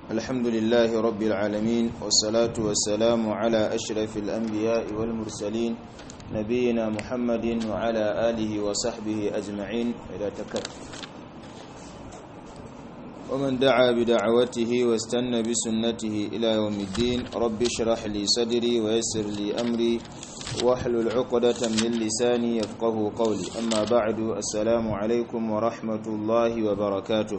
الحمد لله رب العالمين والصلاة والسلام على أشرف الأنبياء والمرسلين نبينا محمد وعلى آله وصحبه أجمعين إلى تكت ومن دعا بدعوته واستنى بسنته إلى يوم الدين رب اشرح لي صدري ويسر لي أمري واحلل عقدة من لساني يفقه قولي أما بعد السلام عليكم ورحمة الله وبركاته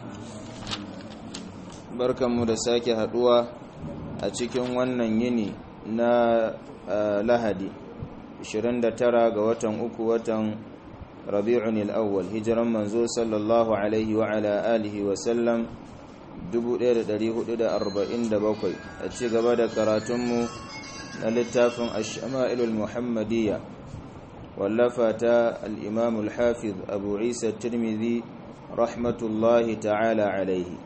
barkanmu da sake haduwa a cikin wannan yini na lahadi 29 ga watan uku watan rabi'un al-awwal hijiran manzo sallallahu alaihi wa ala alihi wa sallam 1447 a ci gaba da karatunmu na littafin ash-shama'ilul muhammadiyya wallafa ta al-imam al-hafiz abu isa tirmidhi rahmatullahi ta'ala alaihi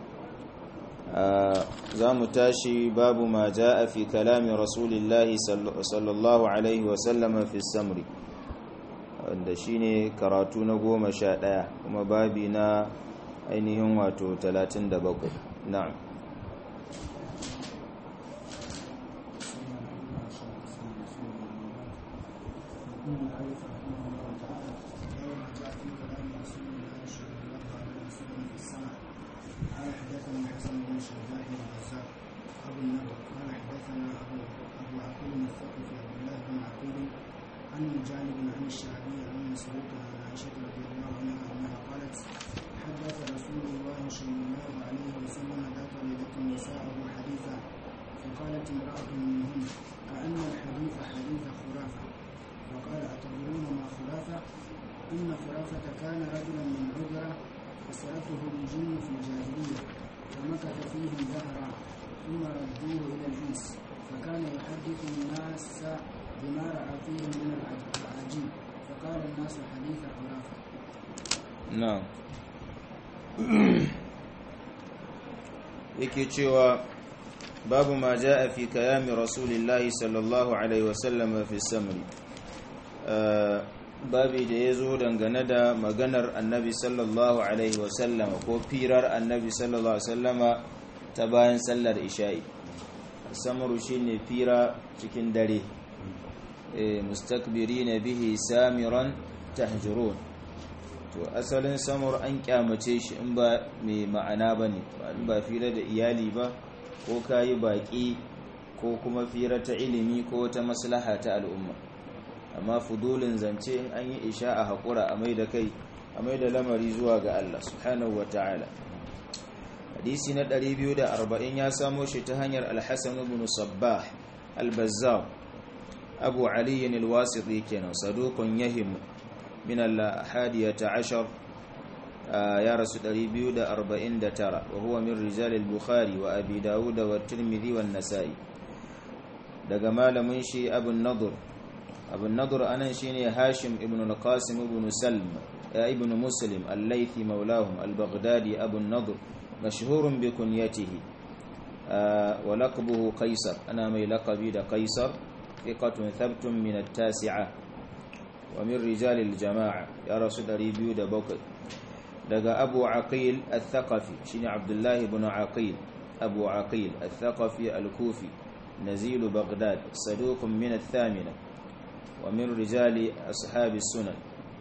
za mu tashi babu ma ja a fi kalami rasulillahi sallallahu alaihi wasallama fi samri wanda shi ne karatu na goma sha ɗaya kuma babi na ainihin wato talatin da bakwai na'am na'am yake cewa babu ma jaa fi kayami rasulillahi sallallahu alaihi wasallam fi samri babi da ya zo dangane da maganar annabi sallallahu alaihi wasallam ko firar annabi sallallahu alaihi wasallama ta bayan sallar isha'i samaru shine fira cikin dare mustakbirina bihi samiran tahjurun to asalin samur an kyamace shi in ba mai ma'ana ba ne in ba fira da iyali ba ko kayi baƙi ko kuma fira ta ilimi ko ta maslaha ta al'umma amma fudulin zance in an yi isha a haƙura a mai da kai a mai da lamari zuwa ga Allah subhanahu wa ta'ala hadisi na 240 ya samo shi ta hanyar alhassan ibn sabbah al-bazzar abu aliyin al-wasiti kenan sadukun yahim من الحادية عشر يا رسول ريبيو دا أربعين دا ترى وهو من رجال البخاري وأبي داود والترمذي والنسائي دا جمال منشي أبو النضر أبو النضر أنا شيني هاشم ابن القاسم ابن سلم ابن مسلم الليثي مولاهم البغدادي أبو النضر مشهور بكنيته ولقبه قيصر أنا مي لقبي دا قيصر ثقة ثبت من التاسعة ومن رجال الجماعة يا رسول ريبيو دا بوكي دقى أبو عقيل الثقفي شيني عبد الله بن عقيل أبو عقيل الثقفي الكوفي نزيل بغداد صدوق من الثامنة ومن رجال أصحاب السنن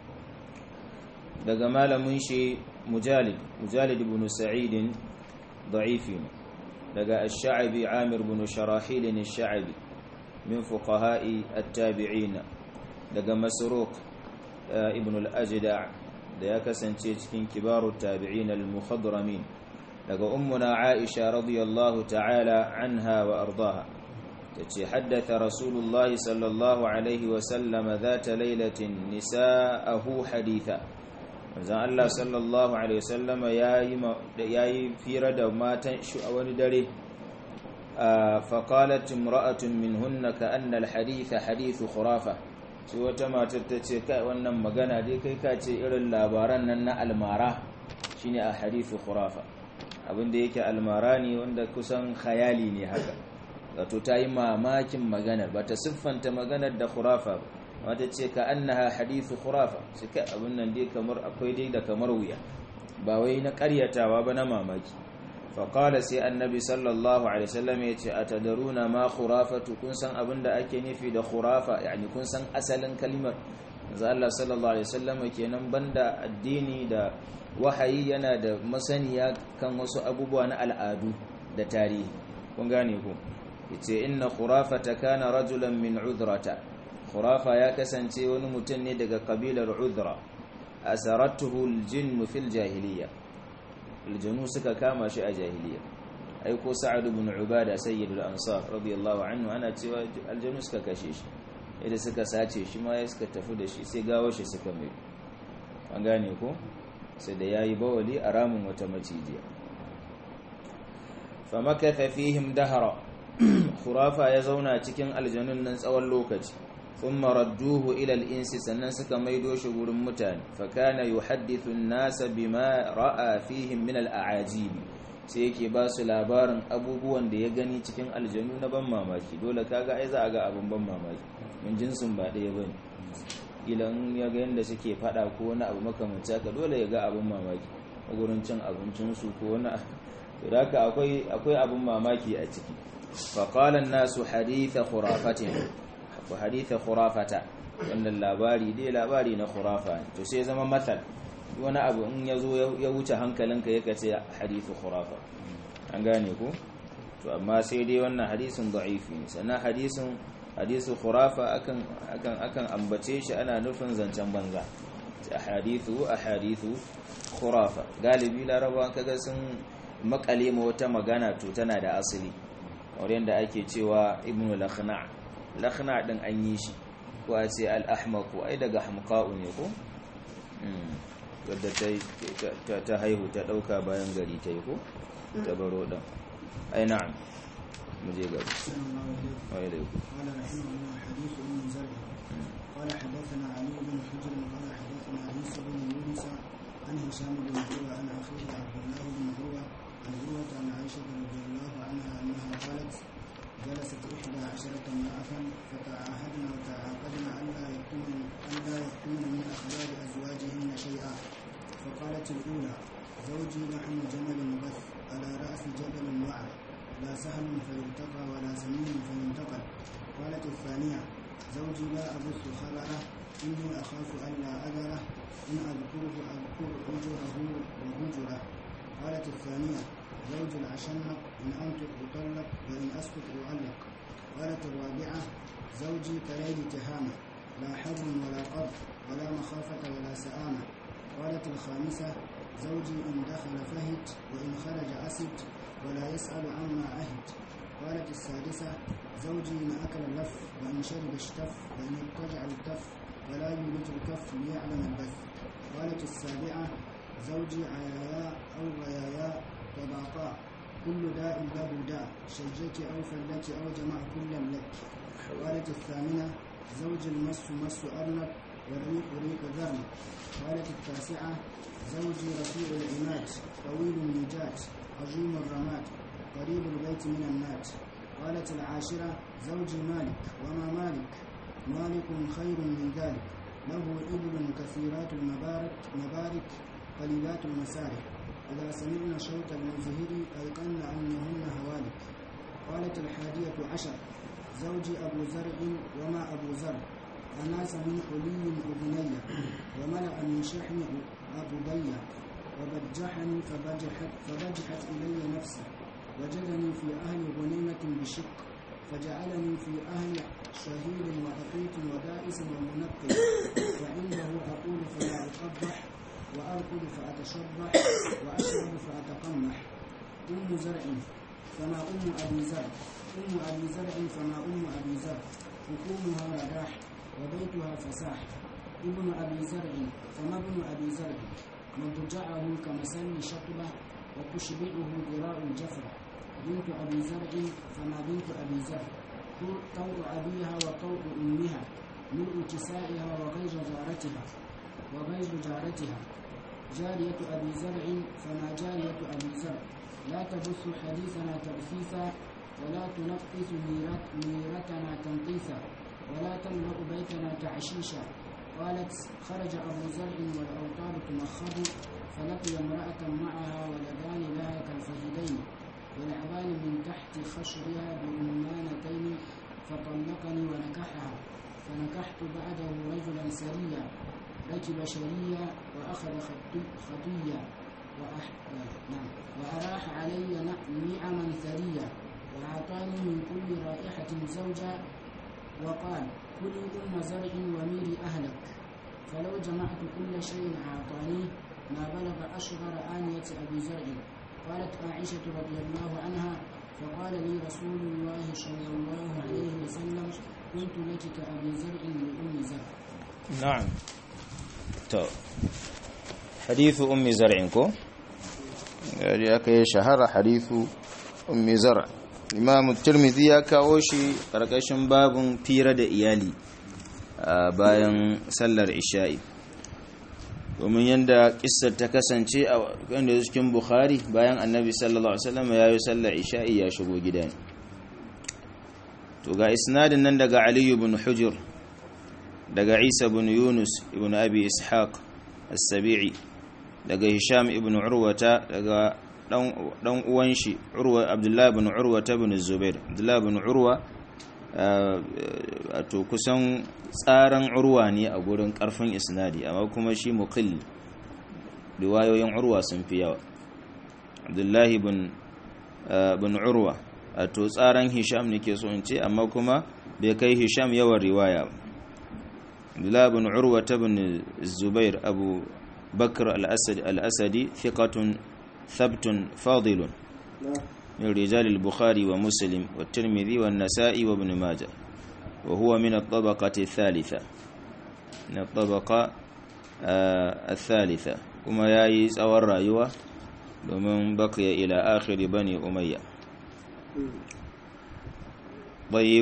دقى مال منشي مجالد مجالد بن سعيد ضعيف دقى الشعبي عامر بن شراحيل الشعبي من فقهاء التابعين daga masruq ibn al-ajda da ya kasance cikin kibarut tabi'in al-mukhadramin daga ummuna aisha radiyallahu ta'ala anha wa ardaha tace haddatha rasulullahi sallallahu alaihi wa sallam dhata laylatin nisa'ahu haditha manzon Allah sallallahu alaihi wa sallam yayi yayi fira da matan shi a wani dare فقالت امرأة منهن كأن الحديث حديث خرافة sai wata matar ta ce kai wannan magana dai kai ka ce irin labaran nan na almara shine a hadithu khurafa abinda yake almara ne wanda kusan khayali ne haka wato ta yi mamakin maganar ba ta siffanta maganar da khurafa ba wata ce ka annaha hadithu khurafa sai kai abin nan dai kamar akwai dai da kamar wuya ba wai na karyatawa ba na mamaki faƙala sai annabi sallallahu alaihi wasallam ya ce a tadaruna ma khurafatu kun san abin da ake nufi da khurafa yani kun san asalin kalmar za Allah sallallahu alaihi wasallam kenan banda addini da wahayi yana da masaniya kan wasu abubuwa na al'adu da tarihi kun gane ku yace inna khurafata kana rajulan min udrata khurafa ya kasance wani mutum ne daga kabilar udra asaratuhu aljinnu fil jahiliya aljanu suka kama shi a jahiliya ai ko sa'ad ibn ubada sayyidul ansar radiyallahu anhu ana cewa aljanu suka kashe shi idan suka sace shi ma ya suka tafi da shi sai gawo shi suka mai an gane ko sai da yayi bawali a ramin wata macijiya famakatha fihim dahra khurafa ya zauna cikin aljanun nan tsawon lokaci thumma radduhu ila al-insi sannan suka maido shi gurin mutane fa kana yuhaddithu an-nasa bima ra'a fihim min al-a'ajib sai yake ba su labarin abubuwan da ya gani cikin aljanu na ban mamaki dole kaga ai za a ga abin ban mamaki mun jinsin ba ɗaya bane ilan ya ga yanda suke fada ko wani abu makamanci haka dole ya ga abin mamaki a gurin cin abincinsu ko wani da haka akwai akwai abin mamaki a ciki faƙalan nasu haditha khurafatin ko haditha khurafata wannan labari dai labari na khurafa to sai zama matal wani abu in ya zo ya wuce hankalinka ya kace hadithu khurafa an gane ku to amma sai dai wannan hadisin da'ifi ne sannan hadisin hadisu khurafa akan akan akan ambace shi ana nufin zancen banza ahadithu ahadithu khurafa galibi larabawa kaga sun makale ma wata magana to tana da asali wurin da ake cewa ibnu lakhna lakhna din an yi shi ko a ce al-ahmaq ai daga hamqa'u ne ko wadda ta ta haihu ta dauka bayan gari ta yi ko ta baro dan ai na'am mu je gaba wa ilaikum قال رحمه الله حديث ام زرع قال حدثنا علي بن حجر قال حدثنا عيسى بن يونس عن هشام بن عروه عن اخيه عبد الله بن عروه عن عروه عن عائشه رضي الله عنها انها قالت جلست احدى عشره امراه فتعاهدنا وتعاقدنا الا يكتمن الا يكتمن من اخبار ازواجهن شيئا فقالت الاولى زوجي لحم جمل بث على راس جبل وعر لا سهل فيرتقى ولا سمين فينتقل قالت الثانية زوجي لا أبث خبره إني أخاف ألا أذره إن أذكره أذكر أجره وهجره قالت الثانية زوج العشنق إن أنطق أطلق وإن أسكت أعلق قالت الرابعة زوجي كليل تهامة لا حر ولا قر ولا مخافة ولا سآمة قالت الخامسة زوجي إن دخل فهد وإن خرج أسد ولا يسأل عما عهد قالت السادسة زوجي إن أكل لف وإن شرب اشتف وإن اضطجع التف ولا يولج الكف ليعلم البث قالت السابعة زوجي عيايا أو غيايا طباقا كل داء له داء شجك أو فلك أو جمع كلا لك قالت الثامنة زوج المس مس أرنب والريق ريق ذرن قالت التاسعة زوجي رفيع العماد طويل النجات عظيم الرماد قريب البيت من النات قالت العاشرة زوجي مالك وما مالك مالك خير من ذلك له إبل كثيرات المبارك مبارك قليلات المسارح إذا سمعن شوط المزهر أيقن أنهن هوالك قالت الحادية عشر زوجي أبو زرع وما أبو زرع أناس من حلي أذني وملأ من شحم أبدي وبجحني فبجحت, فبجحت إلي نفسي وجدني في أهل غنيمة بشق فجعلني في أهل شهيد وأقيت ودائس ومنقي فعنده أقول فلا أقبح وأرقد فأتشبح وأشرب فأتقمح أم زرع فما أم أبي زرع أم أبي زرع فما أم أبي زرع حكومها رداح وبيتها فساح ابن أبي زرع فما ابن أبي زرع مضجعه كمسل شطبة وتشبعه ذراع الجفرة بنت أبي زرع فما بنت أبي زرع طوء أبيها وطوء أمها ملء كسائها وغيظ جارتها وغيظ جارتها جارية أبي زرع فما جارية أبي زرع لا تبث حديثنا تبثيثا ولا تنقص ميرت ميرتنا تنقيثا ولا تملأ بيتنا تعشيشا قالت خرج أبو زرع والأوطار تمخض فلقي امرأة معها ولدان لها كالفهدين يلعبان من تحت خشرها برمانتين فطلقني ونكحها فنكحت بعده رجلا سريا ركب شريا وأخذ خط- خطيا وأح... نعم. وأراح علي ن- نعما ثريا وأعطاني من كل رائحة زوجا وقال كلي أم زرع وميري أهلك فلو جمعت كل شيء أعطانيه ما بلغ أصغر آنية أبي زرع قالت عائشة رضي الله عنها فقال لي رسول الله صلى الله عليه وسلم كنت لك كأبي زرع لأم زرع na'am to hadithu ummi zar'in ko yari aka yi shahara hadithu ummi zar' imam tirmidhi ya kawo shi karkashin babun fira da iyali a bayan sallar isha'i domin yadda kissar ta kasance a wanda cikin bukhari bayan annabi sallallahu alaihi wasallam ya yi sallar isha'i ya shigo gida ne to ga isnadin nan daga aliyu bin hujur daga Isa ibn Yunus ibn Abi Ishaq as-Sabi'i daga Hisham ibn Urwata daga dan uwan shi Urwa Abdullah ibn Urwa ibn Zubair Abdullah ibn Urwa to kusan tsaran Urwa ne a gurin karfin isnadi amma kuma shi muqill riwayoyin Urwa sun fi yawa Abdullah ibn ibn Urwa to tsaran Hisham nake so in ce amma kuma bai kai Hisham yawan riwaya ba عبدالله بن عروة بن الزبير أبو بكر الأسد الأسدي ثقة ثبت فاضل من رجال البخاري ومسلم والترمذي والنسائي وابن ماجه وهو من الطبقة الثالثة من الطبقة آه الثالثة كما يايز أو الرأيوة ومن بقي إلى آخر بني أمية طيب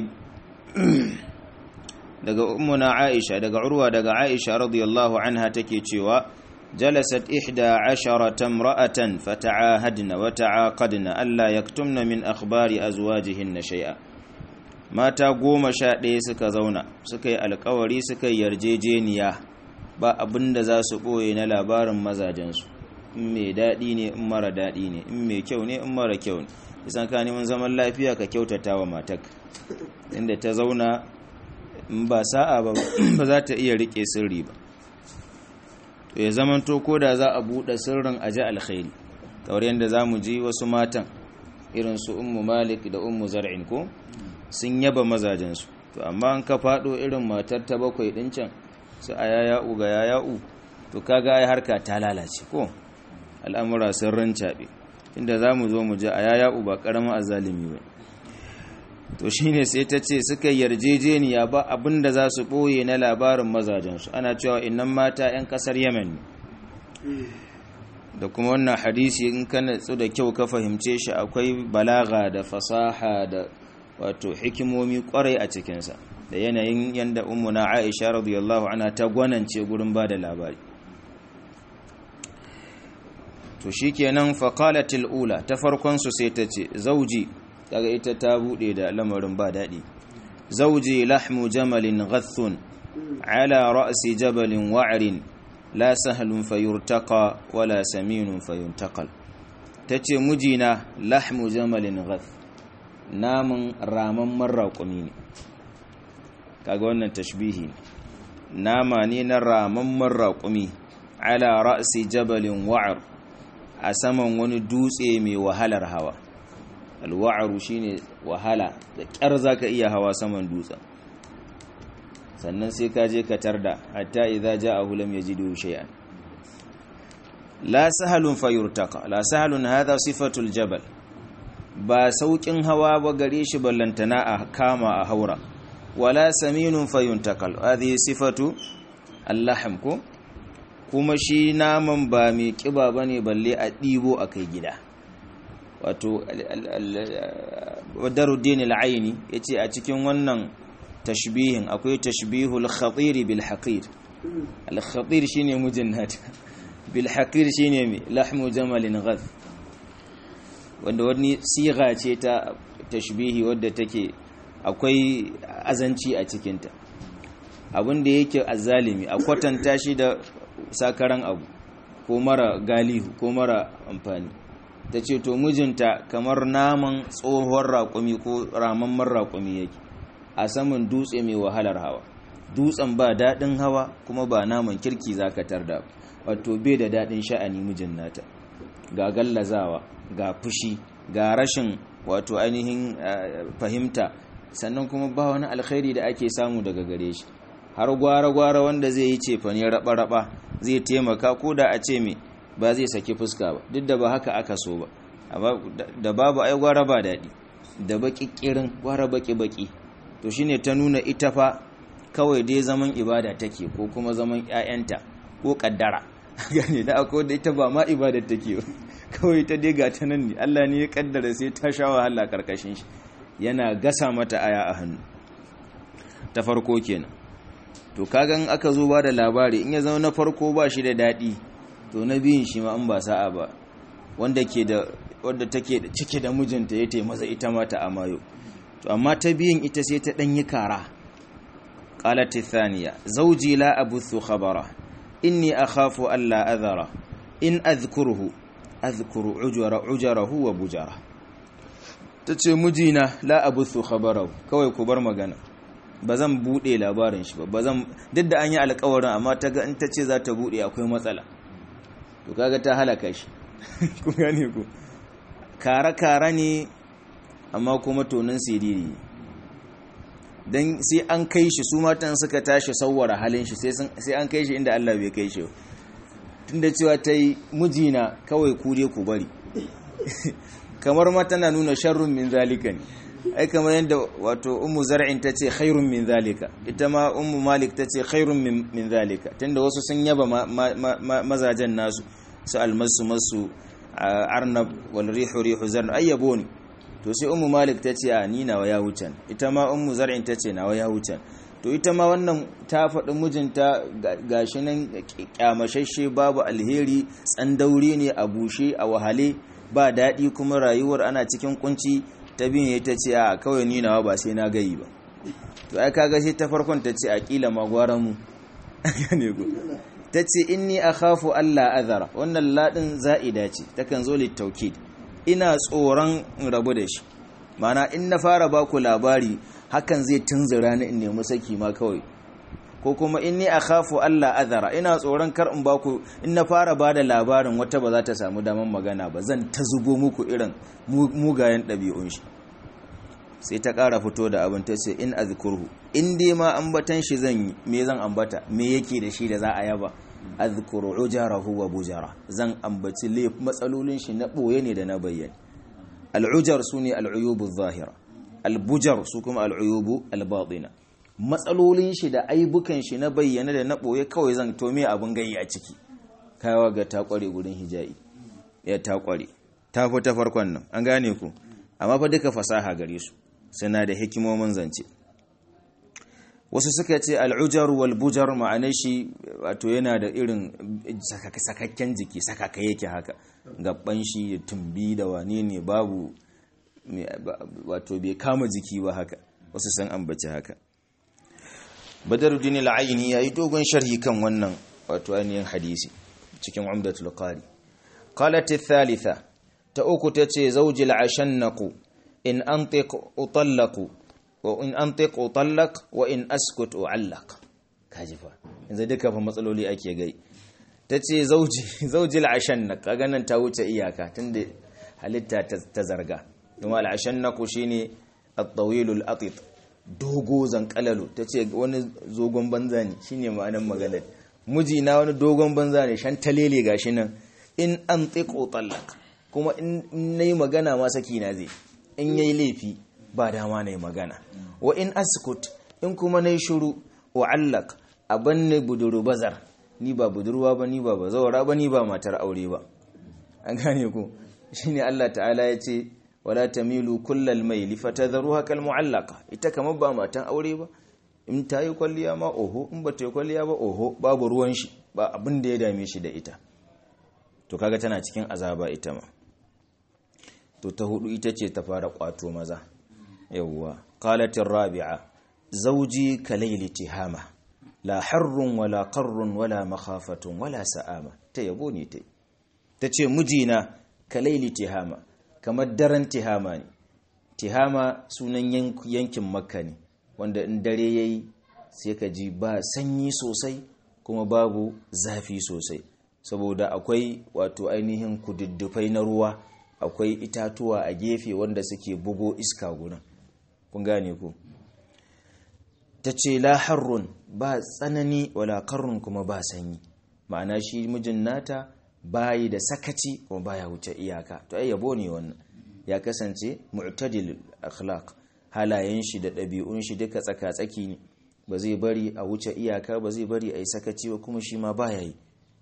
daga ummuna Aisha daga Urwa daga Aisha radiyallahu anha take cewa jalasat ihda asharata imra'atan fata'ahadna wa ta'aqadna alla yaktumna min akhbari azwajihinna shay'a mata goma sha ɗaya suka zauna suka yi alkawari suka yi yarjejeniya ba abinda za su ɓoye na labarin mazajensu in mai daɗi ne in mara daɗi ne in mai kyau ne in mara kyau ne isan ka neman zaman lafiya ka kyautata wa matak inda ta zauna in ba sa'a ba ba za ta iya rike sirri ba to ya zamanto ko da za a buɗe sirrin a ji alkhairi kamar yadda za mu ji wasu matan irin su ummu malik da ummu zar'in ko sun yaba mazajensu to amma an ka faɗo irin matar ta bakwai ɗin can su a yaya'u ga yaya'u to kaga ai harka ta lalace ko al'amura sun rancaɓe inda za mu zo mu ji a yaya'u ba ƙaramin azalimi ba to shine sai ta ce suka yarjejeniya ba abinda za su ɓoye na labarin mazajensu ana cewa innan mata 'yan ƙasar yemen ne da kuma wannan hadisi in ka natsu da kyau ka fahimce shi akwai balaga da fasaha da wato hikimomi kwarai a cikinsa da yanayin yadda ummuna aisha radiyallahu ana ta gwanance gurin ba da labari to shikenan faqalatil ula ta farkon su sai ta ce zauji daga ita ta bude da lamarin ba daɗi zauji lahmu jamalin ghathun ala ra'si jabalin wa'rin la sahlun fayurtaqa wala saminun fayuntaqal tace mijina lahmu jamalin ghath namun raman marraƙumi ne kaga wannan tashbihi nama ne na raman marraƙumi ala ra'si jabalin wa'ar a saman wani dutse mai wahalar hawa alwa'aru shine wahala da kyar zaka iya hawa saman dutsen sannan sai ka je ka tarda hatta idza ja'ahu lam yajidu shay'an la sahalun fayurtaqa la sahalun hadha sifatul jabal ba saukin hawa ba gare shi ballantana a kama a haura wala saminun fayuntakal hadhihi sifatu allahm ko kuma shi naman ba mai kiba bane balle a dibo akai gida wato Daruddin al-Aini yace a cikin wannan tashbihin akwai tashbihul khatir bil haqir al-khatir shine mujannat bil haqir shine mai lahmu jamalin ghadh wanda wani siga ce ta tashbihi wadda take akwai azanci a cikinta abin da yake azalimi a kwatanta shi da sakaran abu ko mara galihu ko mara amfani ta ce to mijinta kamar naman tsohon raƙumi ko ramamman raƙumi yake a saman dutse mai wahalar hawa dutsen ba daɗin hawa kuma ba naman kirki za ka tarda wato bai da daɗin sha'ani mijin nata ga gallazawa ga fushi ga rashin wato ainihin fahimta sannan kuma ba wani alkhairi da ake samu daga gare shi har gwara-gwara wanda zai yi cefane raba-raba zai taimaka ko da a ce me ba zai saki fuska ba duk da ba haka aka so ba da babu ai gwara ba daɗi da baki kirin gwara baki-baki to shine ta nuna ita fa kawai dai zaman ibada take ko kuma zaman 'ya'yanta ko kaddara gane da akwai da ita ba ma ibada take ba kawai ta dai gata nan ne Allah ne ya kaddara sai ta sha wahala karkashin shi yana gasa mata aya a hannu ta farko kenan to kagan aka zo ba da labari in ya zama na farko ba shi da daɗi to na biyun shi ma an ba sa'a ba wanda ke da wadda take da cike da mijinta ya tai maza ita mata a mayo to amma ta biyun ita sai ta ɗanyi kara qalat thaniya zawji la abuthu khabara inni akhafu alla adhara in adhkuruhu adhkuru ujara ujarahu wa bujara tace mijina la abuthu khabarahu kawai ku bar magana ba zan bude labarin shi ba ba zan duk da an yi alƙawarin amma ta ga in ta ce za ta bude akwai matsala to kaga ta halaka shi ku gane ku kare kare ne amma kuma tonin siriri dan sai an kai shi su matan suka tashi sawwara halin shi sai an kai shi inda Allah bai kai shi tunda cewa ta yi mijina kawai ku dai ku bari kamar ma tana nuna sharrun min zalika ne ai kamar yadda wato ummu zar'in ta ce khairun min zalika ita ma ummu malik ta ce khairun min zalika tunda wasu sun yaba mazajen nasu su almasu masu arnab wal rihu rihu zarn ayyabo ne to sai ummu malik ta ce a ni nawa ya wuce ita ma ummu zar'in ta ce nawa ya wuce to ita ma wannan ta faɗi mijinta gashi nan kyamashashe babu alheri tsandauri ne a bushe a wahale ba daɗi kuma rayuwar ana cikin kunci ta biyu ta ce a kawai ni nawa ba sai na gayi ba to ai kaga sai ta farkon ta ce a kila ma gwara mu gane ku ta ce inni akhafu Allah azara wannan ladin za'ida ce takan zo littaukid ina tsoron rabu da shi mana in na fara baku labari hakan zai tunzura ni in nemi saki ma kawai ko kuma inni akhafu Allah azara ina tsoron kar in baku in na fara bada labarin wata ba za ta samu daman magana ba zan ta zubo muku irin mugayen ɗabi'un shi sai ta ƙara fito da abin ta ce in azkurhu in dai ma ambatan shi zan yi me zan ambata me yake da shi da za a yaba azkuru ujarahu wa bujara zan ambaci matsalolin shi na boye ne da na bayyana al'ujar su ne al'uyubu zahira albujar su kuma al'uyubu albatina matsalolin shi da aibukan shi na bayyana da na ɓoye kawai zan tome abin gayi a ciki kayawa ga ta ƙware gudun hijayi ya ta ƙware ta fi ta farkon nan an gane ku amma fa duka fasaha gare su suna da hikimomin zance wasu suka ce al'ujar wal bujar ma'anai shi wato yana da irin sakakken jiki sakaka yake haka gaban shi tumbi da wane ne babu wato bai kama jiki ba haka wasu san ambaci haka badaruddin al-aini yayi dogon sharhi kan wannan wato ainihin hadisi cikin umdatul qari qalat ath-thalitha ta uku tace zawji al-ashannaqu in antiq utallaqu wa in antiq utallaq wa in askut uallaq kaji fa yanzu duka fa matsaloli ake gai tace zawji zawji al-ashannaq kaga nan ta wuce iyaka tunda halitta ta zarga kuma al-ashannaqu shine at-tawil al-atit dogo zankalalu ta ce wani zogon banza ne shi ne ma'anin maganar mijina wani dogon banza ne shan talele ga shi nan in an tsiko tallak kuma in na yi magana ma saki na zai in yayi laifi ba dama na yi magana wa in askut in kuma na yi shuru wa allak a banne buduru bazar ni ba budurwa ba ni ba bazawara ba ni ba matar aure ba an gane ku shine Allah ta'ala ya ce wala tamilu kullal maili fatadharuha kal mu'allaqa ita kamar ba matan aure ba in ta yi kwalliya ma oho in ba ta yi kwalliya ba oho babu ruwan shi ba abin da ya dame shi da ita to kaga tana cikin azaba ita ma to ta hudu ita ce ta fara kwato maza yawwa qalat rabi'a zawji kalayli tihama la harrun wala qarrun wala makhafatun wala sa'ama ta yabo ne ta ta ce mijina kalaili tihama kamar daren tihama ne tihama sunan yankin makka ne wanda in dare yayi sai ka ji ba sanyi sosai kuma babu zafi sosai saboda akwai wato ainihin kududdufai na ruwa akwai itatuwa a gefe wanda suke bugo iska gurin kun gane ku ta ce la harrun ba tsanani wala karrun kuma ba sanyi ma'ana shi mijin nata bayi da sakaci kuma baya wuce iyaka to ai yabo ne wannan ya kasance mu'tadil akhlaq halayen shi da ɗabi'un shi duka tsaka-tsaki ne ba zai bari a wuce iyaka ba zai bari a yi sakaci ba kuma shi ma baya yi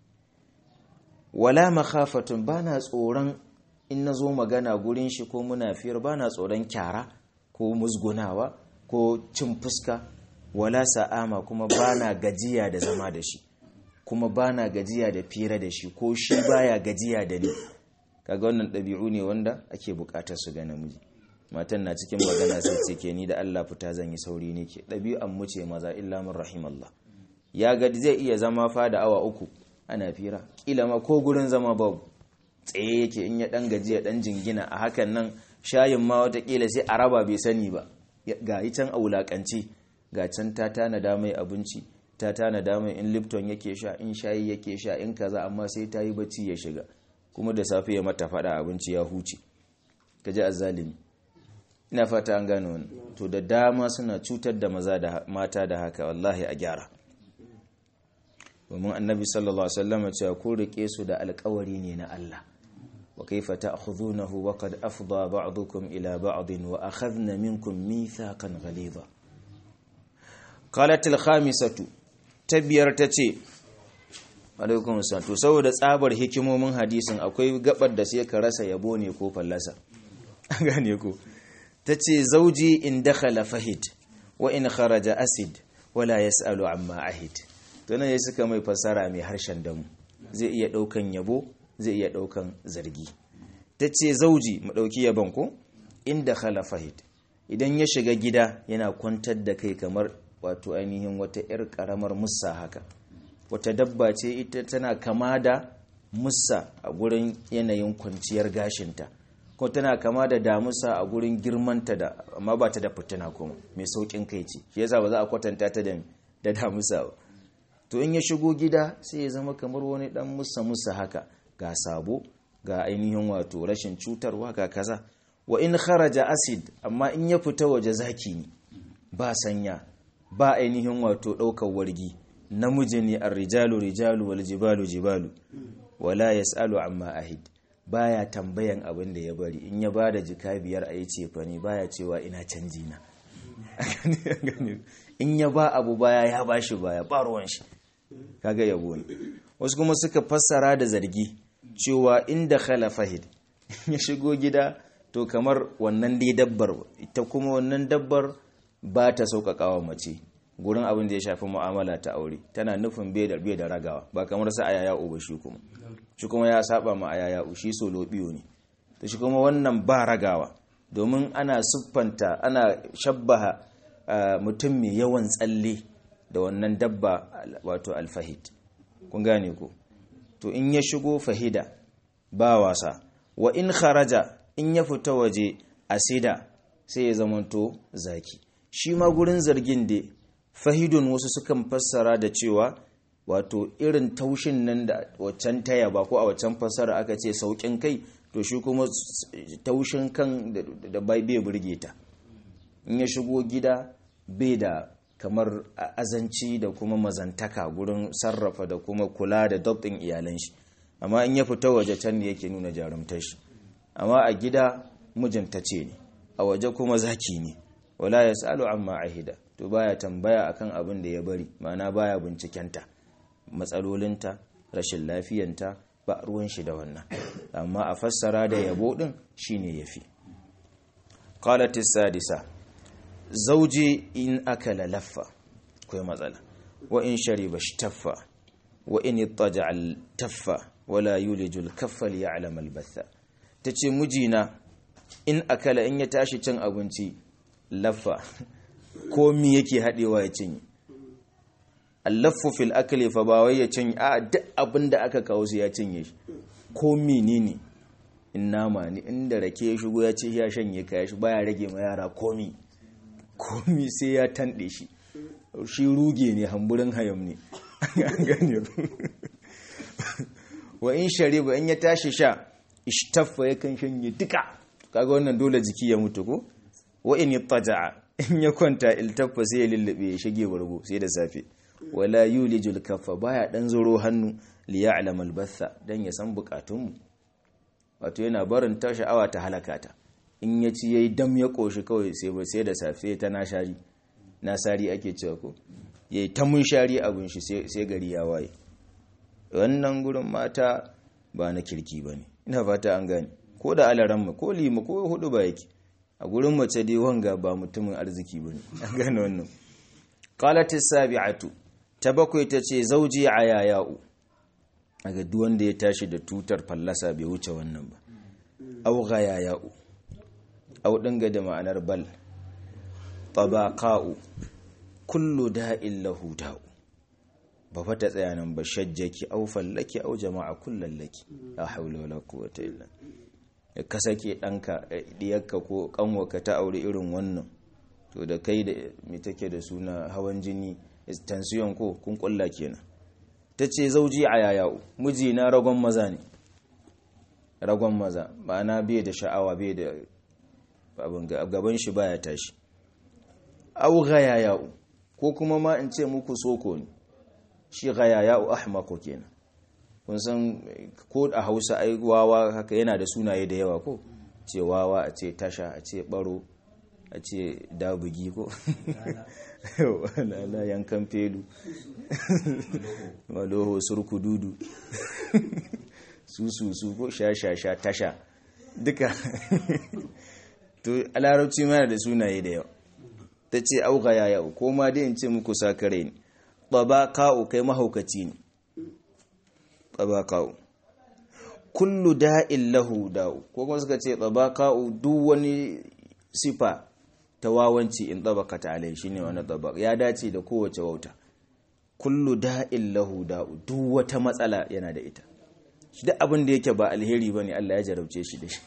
wala makhafatun bana tsoron in na zo magana gurin shi ko muna fiyar bana tsoron kyara ko musgunawa ko cin fuska wala sa'ama kuma bana gajiya da zama da shi kuma bana gajiya da fira da shi ko shi baya gajiya da ni kaga wannan ɗabi'u ne wanda ake buƙatar su ga namiji matan na cikin magana sai ce ke ni da Allah fita zan yi sauri ne ke ɗabi'an mu ce maza illa min rahimallah ya ga zai iya zama fa da awa uku ana fira kila ma ko gurin zama babu tsaye yake in ya dan gajiya dan jingina a hakan nan shayin ma watakila sai a raba bai sani ba ga yi can a wulakance ga can ta tanada mai abinci ta tanada mai in lipton yake sha in shayi yake sha in kaza amma sai ta yi bacci ya shiga kuma da safe ya mata fada abinci ya huce ka ji azzalimi ina fata an gano wani to da dama suna cutar da maza da mata da haka wallahi a gyara domin annabi sallallahu alaihi wasallam cewa ku rike su da alƙawari ne na Allah wa kaifa ta'khudunahu wa qad afda ba'dukum ila ba'din wa akhadna minkum mithaqan ghalidha qalat al-khamisatu tabiyar tace alaikum assalam to saboda tsabar hikimomin hadisin akwai gabar da sai ka rasa yabo ne ko fallasa gane ko tace zauji in dakhala fahid wa in kharaja asid wala yasalu amma ahid to nan suka mai fasara mai harshen damu zai iya daukan yabo zai iya daukan zargi tace zauji mu dauki yabon ko inda khala fahid idan ya shiga gida yana kwantar da kai kamar wato ainihin wata yar karamar mussa haka wata dabba ce ita tana kama da mussa a gurin yanayin kwanciyar gashinta ko tana kama da damusa a gurin girmanta da amma ba ta da fitina kuma mai saukin kai ce shi yasa ba za a kwatanta ta da damusa ba to in ya shigo gida sai ya zama kamar wani dan musa musa haka ga sabo ga ainihin wato rashin cutarwa ga kaza wa in kharaja acid amma in ya fita waje zaki ne ba sanya ba ainihin wato daukar wargi namiji ne ar-rijalu rijalu wal jibalu jibalu wala yasalu amma ahid baya tambayan abin da ya bari in ya bada jika biyar a yi cefa ne baya cewa ina canji na in ya ba abu baya ya bashi baya ba ruwan shi kaga yabo ne wasu kuma suka fassara da zargi cewa inda khala fahid ya shigo gida to kamar wannan dai dabbar ita kuma wannan dabbar ba ta sauƙaƙawa mace gurin abin da ya shafi mu'amala ta aure tana nufin bai da bai da ragawa ba kamar sa ayaya uba shi kuma shi kuma ya saba ma ayaya shi solo biyo ne to shi kuma wannan ba ragawa domin ana siffanta ana shabbaha mutum mai yawan tsalle da wannan dabba wato alfahid kun gane ko to in ya shigo fahida ba wasa wa in kharaja in ya fita waje asida sai ya zamanto zaki shi ma gurin zargin da fahidun wasu sukan fassara da cewa wato irin taushin nan da waccan taya ba ko a waccan fassara aka ce saukin kai to shi kuma taushin kan da bai burge ta in ya shigo gida bai da kamar azanci da kuma mazantaka gurin sarrafa da kuma kula da dabtin iyalan shi amma in ya fita waje can ne yake nuna jarumtar shi amma a gida mijinta ce ne a waje kuma zaki ne wala yasalu amma ahida to baya tambaya akan abin da ya bari ma'ana baya bincikenta matsalolinta rashin lafiyanta ba ruwan shi da wannan amma a fassara da yabo din shine yafi qalat as-sadisa zauji in akala laffa kai matsala wa in shariba shtaffa wa in ittaja al-taffa wala yuliju al-kaffa liya'lam al-batha tace mijina in akala in ya tashi cin abinci laffa komi yake hadewa ya cinye allaffu fil akli fa ba wai ya cinye a duk abin da aka kawo su ya cinye shi ko menene in nama ne inda rake ya shigo ya ce ya shanye kaya shi baya rage ma yara komi komi sai ya tanɗe shi shi ruge ne hamburin hayam ne an gane wa in shariba in ya tashi sha ishtaffa yakan shanye duka kaga wannan dole jiki ya mutu ko wa in yattaja'a in ya kwanta iltaffa sai ya lullube ya shige bargo sai da safe wala yulijul kaffa baya dan zuro hannu li ya'lam albatha dan ya san bukatunmu wato yana barin ta sha'awa ta halaka ta in ya ci yayi dam ya koshi kawai sai ba sai da safe ta nashari nasari ake cewa ko yayi ta mun shari abun shi sai gari ya waye wannan gurin mata ba na kirki bane ina fata an gane ko da alaran ko lima ko hudu ba yake a gurin mace dai wanga ba mutumin arziki bane an gane wannan qalat as-sabi'atu ta bakwai tace zauji ayaya'u daga duk wanda ya tashi da tutar fallasa bai wuce wannan ba aw ghayaya'u aw dinga da ma'anar bal tabaqa'u kullu da'in lahu da'u ba fa ta tsaya nan ba shajjaki aw fallaki aw jama'a kullallaki la hawla wala quwwata illa ka sake ɗanka ɗiyarka ko ƙanwaka ta aure irin wannan to da kai da mai take da suna hawan jini tansiyon ko kun ƙulla kenan ta ce zauji a yayau miji na ragon maza ne ragon maza ma'ana bai da sha'awa bai da gaban shi baya tashi au gayayau ko kuma ma in ce muku soko ne shi gayayau ahmako kenan kun san ko a hausa ai wawa haka yana da sunaye da yawa ko ce wawa a ce tasha a ce baro a ce dabugi ko na yankan felu maloho surku dudu su su su ko sha sha sha tasha duka to a larabci mana da sunaye da yawa ta ce auka ya yau ko ma dai in ce muku sakare ne ba ka'u kai mahaukaci ne tsabaka'u kullu da'in lahu da'u ko kuma suka ce tsabaka'u duk wani sifa ta wawanci in tsabaka ta alai shine wani tsabaka ya dace da kowace wauta kullu da'in lahu da'u duk wata matsala yana da ita shi duk abin da yake ba alheri bane Allah ya jarabce shi da shi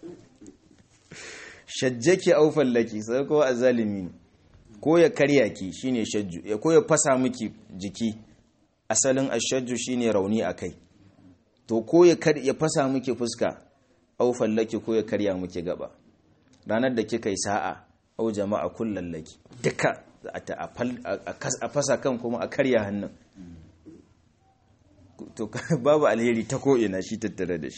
shajjaki au fallaki sai ko azalimi ne ko ya karya ki shine shajju ya ko ya fasa miki jiki asalin ashajju shine rauni akai to ko ya ya fasa miki fuska au fallaki ko ya karya miki gaba ranar da kika yi sa'a au jama'a kullallaki duka a fasa kan kuma a karya hannun to babu alheri ta ko ina shi tattare da shi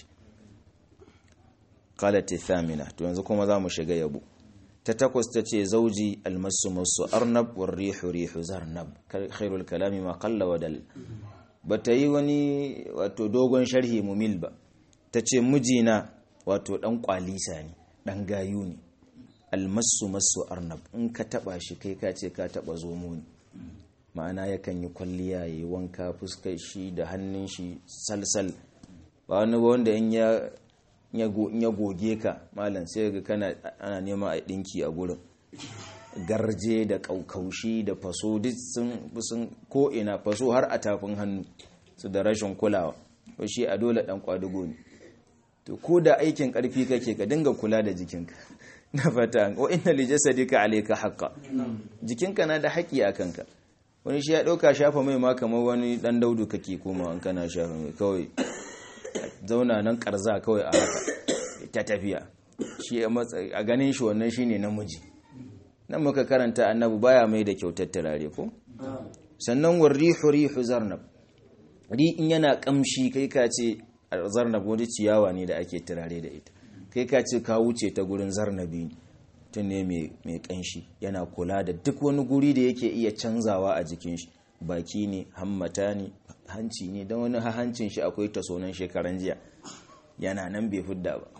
qalat thamina to yanzu kuma za mu shiga yabo ta takwas ta ce zauji almasu masu arnab war rihu rihu zarnab khairul kalami ma qalla wa dal bata yi wani wato dogon sharhi mumil ba ta ce mijina wato dan kwalisa ne dan gayu ne almasu masu arnab in ka taba shi kai ka ce ka taba zomo ne ma'ana yakan yi kwalliya yayi wanka fuskar shi da hannun shi salsal ba wani wanda in ya ya goge ka malam sai ga kana ana neman a dinki a gurin garje da kaukaushi da faso duk sun ko ina faso har a tafin hannu su da rashin kulawa to shi a dole dan kwadugo ne to ko da aikin karfi kake ka dinga kula da jikinka na fata wa inna li jasadika alayka haqqan jikinka na da haƙi a kanka wani shi ya dauka shafa mai ma kamar wani dan daudu kake koma an kana shafa mai kawai zauna nan karza kawai a haka ta tafiya shi a ganin shi wannan shine namiji nan muka karanta annabu baya mai da kyautar turare ko sannan war rihu rihu zarnab ri in yana kamshi kai ka ce zarnab wani ciyawa ne da ake turare da ita kai ka ce ka wuce ta gurin zarnabi tun ne mai kanshi yana kula da duk wani guri da yake iya canzawa a jikin shi baki ne hammata ne hanci ne don wani hancin shi akwai tasonan shekaran jiya yana nan bai hudda ba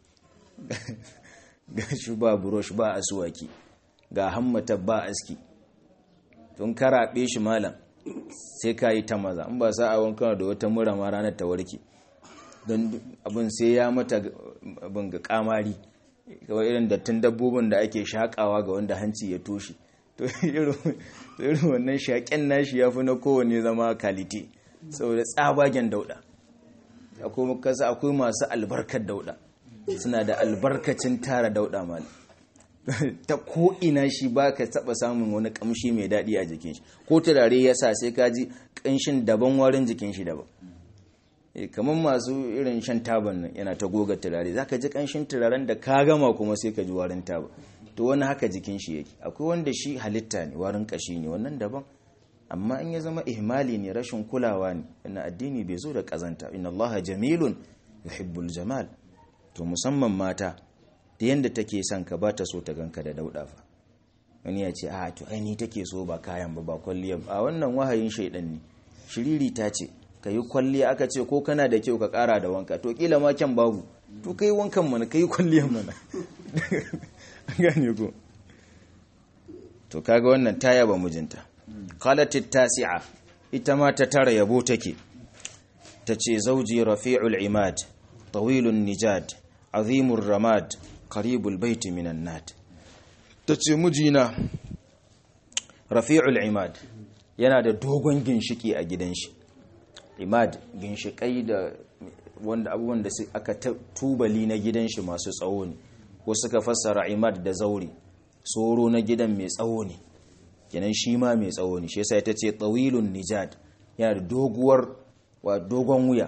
ga shi ba burosh ba asuwaki ga hammata ba aski tun karaɓe shi malam sai ka yi ta maza in ba sa a wankan da wata mura ma ranar ta warke don abin sai ya mata abin ga kamari kawai irin dattin dabbobin da ake shakawa ga wanda hanci ya toshe to irin wannan shaƙen nashi ya fi na kowane zama kalite saboda tsabagen dauda akwai kasa akwai masu albarkar dauda suna da albarkacin tara dauda mali ta ko'ina shi ba ka taɓa samun wani ƙamshi mai daɗi a jikin shi ko turare ya sa sai ka ji ƙanshin daban warin jikin shi daban kamar masu irin shan taban nan yana ta goga turare za ka ji ƙanshin turaren da ka gama kuma sai ka ji warin taba to wani haka jikin shi yake akwai wanda shi halitta ne warin ƙashi ne wannan daban amma in ya zama ihmali ne rashin kulawa ne ina addini bai zo da ƙazanta inna allaha jamilun yuhibbul jamal to musamman mata da yanda take son ka ba ta so ta ganka da dauda fa wani ya ce a to ai ni take so ba kayan ba ba kwalliya a wannan wahayin shaidan ne shiriri ta ce ka yi kwalliya aka ce ko kana da kyau ka kara da wanka to kila ma kyan babu to kai wankan mana kai kwalliyan mana gane ko to kaga wannan ta yaba mijinta qalat tasi'a ita ma ta tara yabo take tace zauji rafi'ul imad tawilun nijad azimur ramad qaribul baiti minan nat tace mijina rafi'ul imad yana da dogon ginshiki a gidan shi imad ginshikai da wanda abubuwan da aka tubali na gidan shi masu tsawo ne ko suka fassara imad da zauri soro na gidan mai tsawo ne kenan shi ma mai tsawo ne shi yasa ita ce tawilun nijad yana da doguwar wa dogon wuya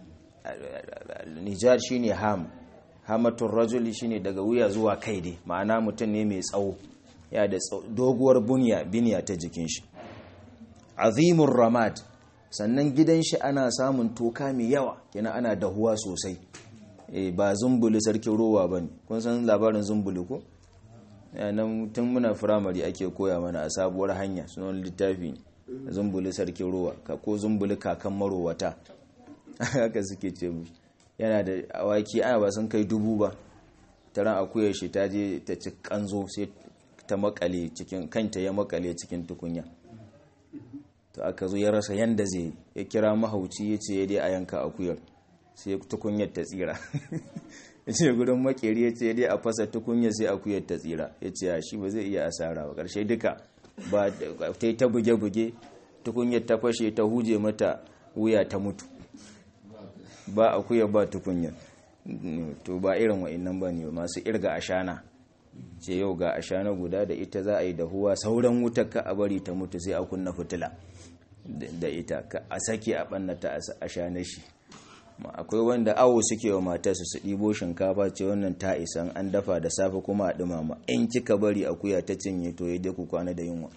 nijad shine ham hamatun rajuli shine daga wuya zuwa kai dai ma'ana mutum ne mai tsawo ya da doguwar bunya biniya ta jikin shi azimur ramad sannan gidan shi ana samun toka mai yawa kenan ana dahuwa sosai e, ba zumbuli sarkin rowa bane kun san labarin zumbuli ko nan tun muna firamare ake koya mana a sabuwar hanya sunan littafi zumbuli sarkin rowa ko zumbuli kakan marowata haka suke ce mu yana da awaki ana ba sun kai dubu ba taron akuyar shi ta je ta ci kanzo sai ta makale cikin kanta ya makale cikin tukunya to aka zo ya rasa yanda zai ya kira mahauci ya ce ya dai a yanka akuyar sai tukunyar ta tsira ya ce gudun makeri ya ce dai a fasa tukunyar sai akuyar ta tsira ya ce shi ba zai iya asara ba karshe duka ba ta yi ta buge-buge tukunyar ta fashe ta huje mata wuya ta mutu ba akuya ba tukunyar to ba irin wa'annan ba ne masu irga ashana ce yau ga ashana guda da ita za a yi dahuwa sauran wutar ka a bari ta mutu sai a kunna fitila da ita a sake a ɓannata ashana shi akwai wanda awo suke wa matarsu su ɗibo shinkafa ce wannan ta isan an dafa da safe kuma a ɗumama in kika bari akuya ta cinye to ya dai ku kwana da yunwa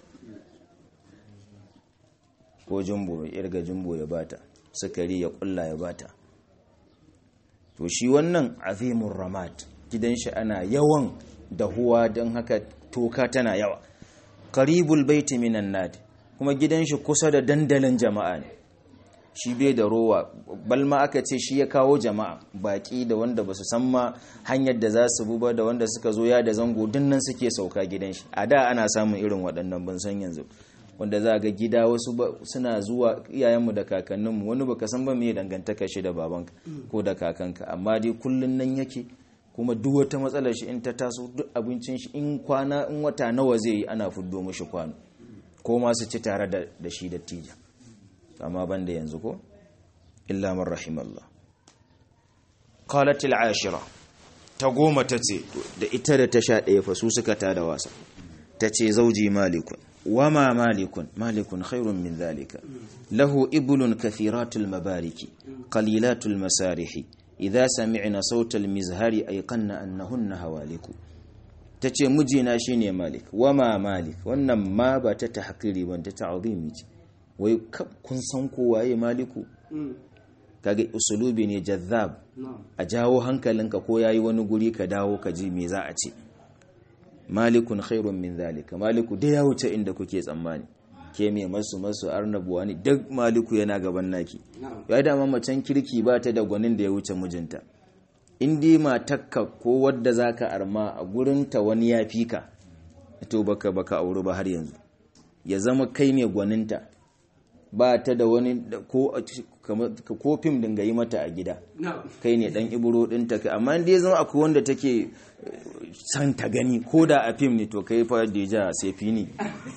ko jumbo irga jumbo ya bata sukari ya kulla ya bata to shi wannan azimun ramat gidan shi ana yawan dahuwa don haka toka tana yawa karibul baiti minan nadi kuma gidan shi kusa da dandalin jama'a ne shi bai da rowa balma aka ce shi ya kawo jama'a baki da wanda ba su san ma hanyar da za su buba da wanda suka zo ya da zango dinnan suke sauka gidan shi a da ana samun irin waɗannan ban san yanzu wanda za ga gida wasu suna zuwa iyayenmu da kakanninmu wani baka san ba me dangantaka shi da babanka ko da kakanka amma dai kullun nan yake kuma duk wata matsalar shi in ta taso duk abincin shi in kwana in wata nawa zai yi ana fuddo mishi kwano ko ma su ci tare da shi da tija amma banda yanzu ko illa man rahimallah qalat al-ashira ta goma tace da ita da ta sha daya fa su suka tada wasa tace zauji malikun wama malikun malikun khairun min dhalika lahu iblun kathiratul mabariki qalilatul masarihi idza sami'na sautal mizhari ayqanna annahunna hawaliku tace mijina shine malik wama malik wannan ma ba ta tahqiri ban ta ta'zimi ce wai kun san ko waye maliku kage usulubi ne jazzab a jawo hankalinka ko yayi wani guri ka dawo ka ji me za a ce malikun khairun min zalika maliku da ya wuce inda kuke tsammani ke me masu masu arnabu wani duk maliku yana gaban naki ya dama macen kirki ba ta da gwanin da ya wuce mijinta in dai matakka ko wadda zaka arma a gurinta wani ya fika to baka baka auri ba har yanzu ya zama kai ne gwaninta ba ta da wani ko ko fim dinga yi mata a gida kai ne dan iburo dinta kai amma inda ya zama akwai wanda take san ta gani ko da a fim ne to kai fa deja sai fini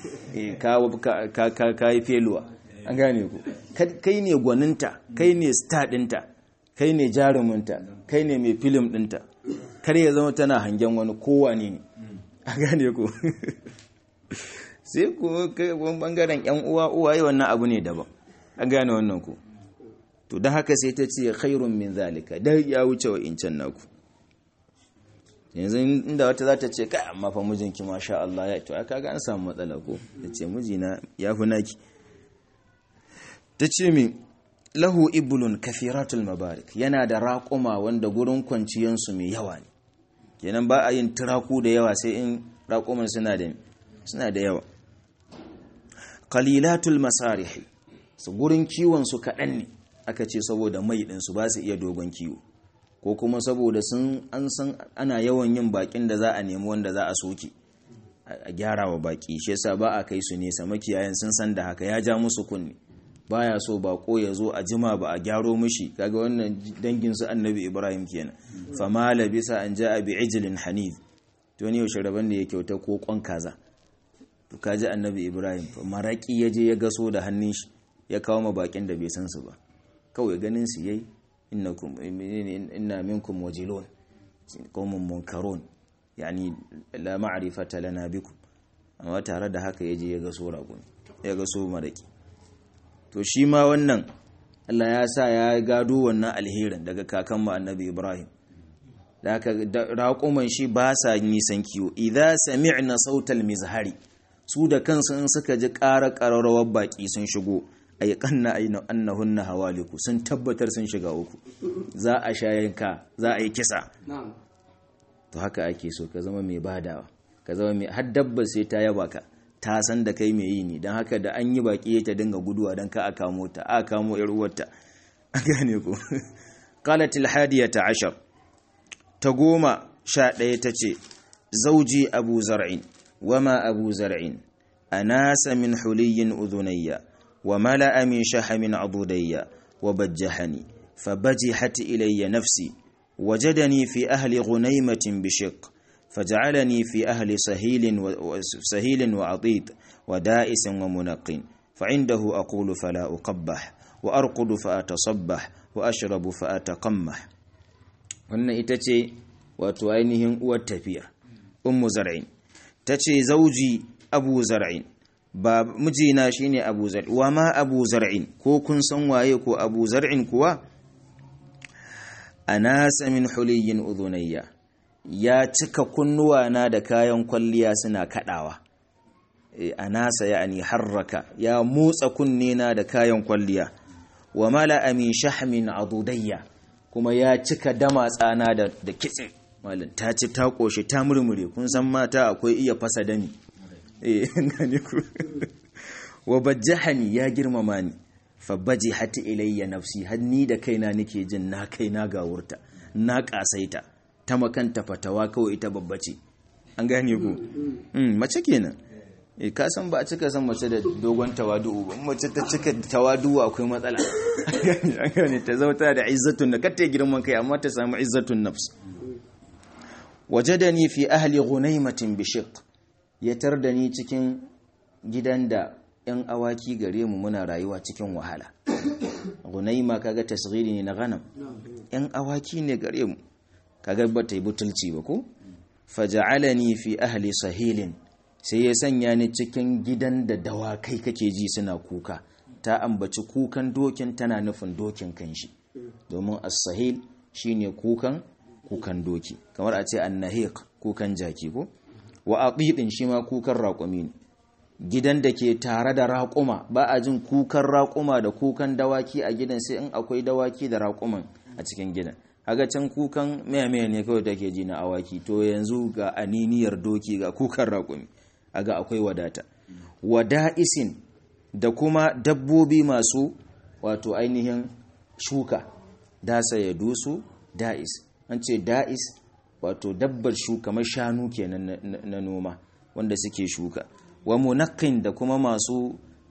ka yi feluwa an gane ku kai ne gwaninta kai ne star dinta kai ne jaruminta kai ne mai filim dinta kar ya zama tana hangen wani kowane ne a gane ku sai ku kai wani bangaren yan uwa uwaye wannan abu ne daban a gane wannan ku to da haka sai ta ce khairun min zalika da ya wuce wa incan naku yanzu inda wata za ta ce kai amma fa mijinki masha Allah ya to aka ga an samu matsala ko ta ce mijina ya fi naki ta ce min lahu ibulun kafiratul mabarik yana da raƙuma wanda gurin kwanciyansu mai yawa ne kenan ba a yin turaku da yawa sai in raƙuman suna da suna da yawa qalilatul masarihi su gurin kiwon su kaɗan ne aka ce saboda mai ɗinsu ba su iya dogon kiwo ko kuma saboda sun an san ana yawan yin bakin da za a nemi wanda za a soke a gyara wa baki shi yasa ba a kai su nesa makiyayan sun san da haka ya ja musu kunni baya so bako ya zo a jima ba a gyaro mishi kaga wannan dangin su annabi ibrahim kenan fama labisa an ja'a bi ijlin hanif to ne yaushe rabon da ya kyauta ko kwan kaza to kaji annabi ibrahim maraki ya je ya gaso da hannun shi ya kawo ma bakin da bai san su ba kawai ganin su yayi innakum inna minkum wajilun qaumun munkarun yani la ma'rifata lana bikum amma tare da haka yaje ya ga so ragon ya ga so maraki to shi ma wannan Allah ya sa ya gado wannan alherin daga kakan mu annabi Ibrahim da haka raƙuman shi ba sa nisan kiwo idza sami'na sautal mizhari su da kansu in suka ji ƙara ƙararrawar baki sun shigo ay kanna ayna annahunna hawaliku sun tabbatar sun shiga uku za a shayanka za a yi kisa to haka ake so ka zama mai badawa ka zama mai har dabba sai ta yaba ka ta san da kai mai yi ne don haka da an yi baki ta dinga guduwa don ka a kamo ta a kamo yar uwarta a gane ku qalatil hadiyata ashar ta goma sha ɗaya ta ce zauji abu zar'in wama abu zar'in anasa min huliyin udhunayya وملأ من شحم عضدي وبجحني فبجحت إلي نفسي وجدني في أهل غنيمة بشق فجعلني في أهل سهيل سهيل وعطيط ودائس ومنق فعنده أقول فلا أقبح وأرقد فأتصبح وأشرب فأتقمح wannan ita ce wato ainihin uwar tafiyar ummu zar'in ta ce zauji abu zar'in ba mijina shine Abu Zar'in wa ma Abu Zar'in ko kun san waye ko Abu Zar'in kuwa anasa min huliyin udhunayya ya cika kunnuwa na da kayan kwalliya suna kadawa e, anasa yani harraka ya motsa kunne na da kayan kwalliya wa mala min shahmin adudayya kuma ya cika damatsa na da, da kitse malin ta ci ta koshi ta murmure kun san mata akwai iya fasa dami wa bajjahani ya girmama ni fa baji hati ilayya nafsi har ni da kaina nake jin na kaina ga wurta na kasaita ta makanta fatawa kawai ita babba ce an gane ku mace kenan eh ka san ba a cika san mace da dogon tawadu ba mace ta cika tawadu akwai matsala an gane ta zauta da izzatun da katta girman kai amma ta samu izzatun nafs wajadani fi ahli ghunaymatin bishiq ya tar da ni cikin gidan da 'yan awaki gare mu muna rayuwa cikin wahala gunaima kaga tasghiri ne na ganam 'yan awaki ne gare mu kaga ba ta yi butulci ba ko faja'alani fi ahli sahilin sai ya sanya ni cikin gidan da dawakai kake ji suna kuka ta ambaci kukan dokin tana nufin dokin kanshi domin as-sahil shine kukan kukan doki kamar a ce annahiq kukan jaki ko wa aqidin shi ma kukan raƙumi ne gidan da ke tare da raƙuma ba a jin kukan raƙuma da kukan dawaki a gidan sai in akwai dawaki da raƙuman a cikin gidan haga can kukan maya ne kawai take ji na awaki to yanzu ga aniniyar doki ga kukan raƙumi aga akwai wadata wada'isin da kuma dabbobi masu wato ainihin shuka dasa ya dusu da'is an ce da'is wato dabbar shuka kamar shanu kenan na noma wanda suke shuka wa munakkin da kuma masu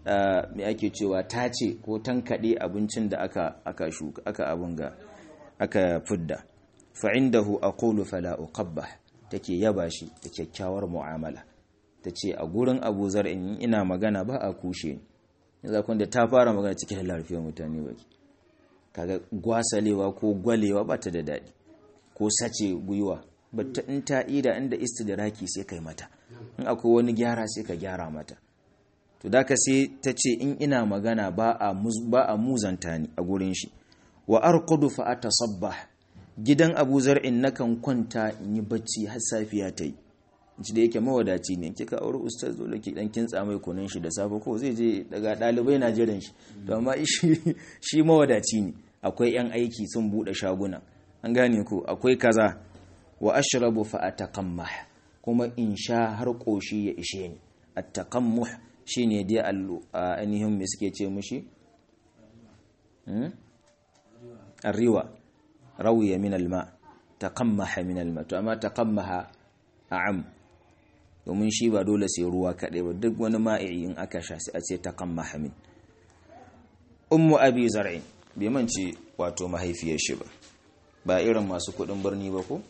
me ake cewa tace ko tankade abincin da aka aka shuka aka abun ga aka fidda fa indahu aqulu fala uqabbah take yaba shi da kyakkyawar mu'amala tace a gurin Abu Zar'in ina magana ba a kushe ni yanzu kun da ta fara magana cikin lafiyar mutane baki kaga gwasalewa ko gwalewa ba ta da daɗi ko sace gwiwa batta in ta ida inda istidraki sai kai mata in akwai wani gyara sai ka gyara mata to da ka sai ta ce in ina magana ba a ba a muzanta ni a gurin shi wa arqudu fa atasabbah gidan Abu Zar'in nakan kwanta in yi bacci har safiya ta yi ji da yake mawadaci ne kika aure ustaz dole ki dan kintsa mai kunun shi da safe ko zai je daga dalibai na jiran shi to amma shi shi mawadaci ne akwai yan aiki sun bude shaguna an gane ko akwai kaza wa ashrabu fa ataqammah kuma in sha har koshi ya ishe ni at-taqammuh shine dai allu ainihin me suke ce mushi hmm arriwa rawiya min al-ma taqammaha min al-ma to amma taqammaha a'am domin shi ba dole sai ruwa kaɗai ba duk wani ma'i in aka sha sai a ce ta kan mahamin ummu abi zar'in bai mance wato mahaifiyar shi ba ba irin masu kuɗin birni ba ko